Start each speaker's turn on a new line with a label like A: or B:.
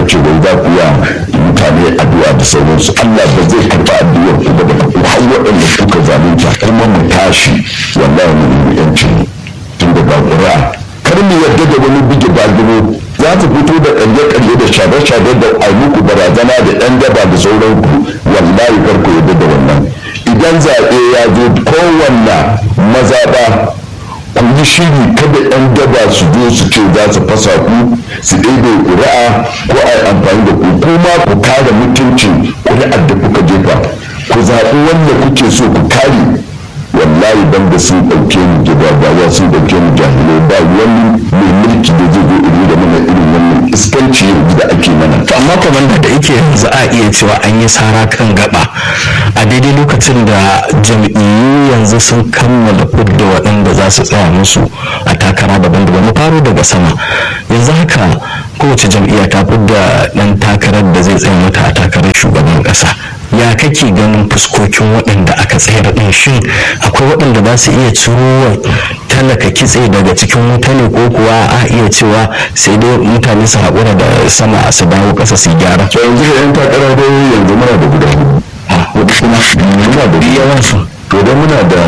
A: ce wai za ku ya mutane addu'a da sauransu Allah ba zai karɓi addu'ar ku ba da ku har waɗanda kuka zalunta kuma mu tashi wallahi mu nemi yancin tun daga ƙuri'a kar mu yarda da wani bige balgamo za ta fito da ƙarye-ƙarye da shabe-shabe da aimuku barazana da ɗan daba da sauranku wallahi kar ku yarda da wannan idan zaɓe ya zo kowanne mazaɓa ku yi shiri kada yan daba su zo su ce za su fasa ku su ɗaiɗe ƙuri'a ko a yi amfani da ku kuma ku kare mutuncin ƙuri'ar da kuka jefa ku zaɓi wanda kuke so ku kare wallahi ban da sun ɗauke mu gidabawa sun ɗauke mu jahilai ba wani mai mulki da zai zo iri da mana irin wannan iskanci yanzu da ake mana
B: to amma kwamanda da yake yanzu a iya cewa an yi sara kan gaba a daidai lokacin da jam'iyyu yanzu sun kammala fidda waɗanda za su tsaya musu a takara daban-daban mu faro daga sama yanzu haka kowace jam'iyya ta fidda ɗan takarar da zai tsaya mata a takarar shugaban ƙasa ya kake ganin fuskokin waɗanda aka tsayar ɗin shin akwai waɗanda za su iya ciro talaka kitse daga cikin wuta ne ko kuwa a iya cewa sai dai mutane su haƙura da sama su dawo ƙasa su gyara
A: to yanzu da yan takara dai yanzu muna da guda hudu kuma muna da yawan su to dai muna da